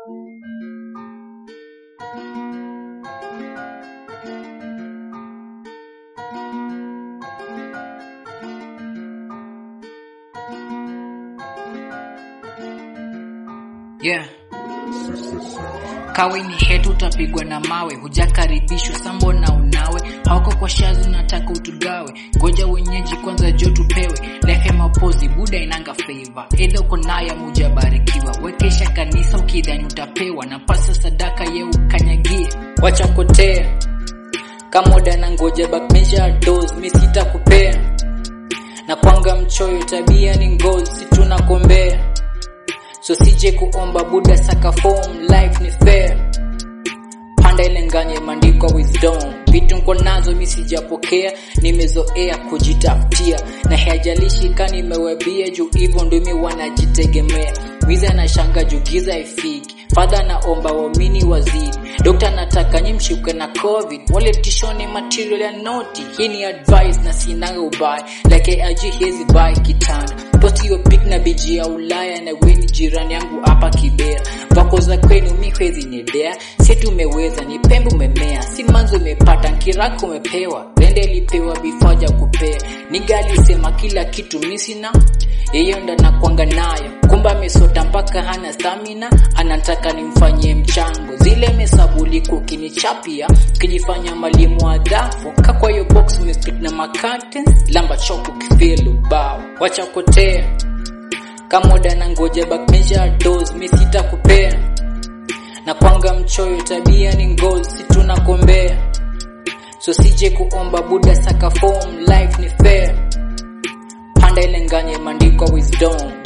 Yeah. Kawe ni hetu utapigwa na mawe, hujakaribishwa sambo na unawe, hauko kwa shazi unataka utugawe, ngoja wenyeji kwanza jo tupewe, lefe mapozi buda inanga favor, edha uko nayo mujabarikiwa, wekesha kanisa ukidhani utapewa, na pasa sadaka ye ukanyagie, wacha kotea kamoda na ngoja bakmesha dos mi sitakupea na kwanga mchoyo tabia ni ngozi tunakombea so sije kuomba buda saka form life ni fair panda ile nganye imeandikwa wisdom vitu nko nazo mi sijapokea nimezoea kujitafutia na hajalishi ka nimewebia juu hivyo ndumi wanajitegemea wiza na shanga juu giza ifiki fadha naomba waamini wazidi dokta nataka nyi mshuke na covid wale tishoni material ya noti hii ni advice na sinanga ubaya like aji hezi bai kitanda posti hiyo pic na biji ya ulaya na weni jirani yangu hapa kibera vako za kwenu mi hwezi nyedea si tumeweza ni pembe umemea si manzo umepata nkirako umepewa rende lipewa bifaja kupea niga alisema kila kitu misina yeyo ndo nakwanga nayo kumbe amesota mpaka hana stamina anataka nimfanyie mchango zile mesabuliko ukinichapia ukijifanya mwalimu wa dhafu kakwa hiyo box umesplit na makatens lamba choko kifilu bao wacha kotea kamoda na ngoja bakmesha dos mi sitakupea na kwanga mchoyo tabia ni ngozi tunakombea so sije kuomba buda saka form life ni fair panda ile nganye imeandikwa wisdom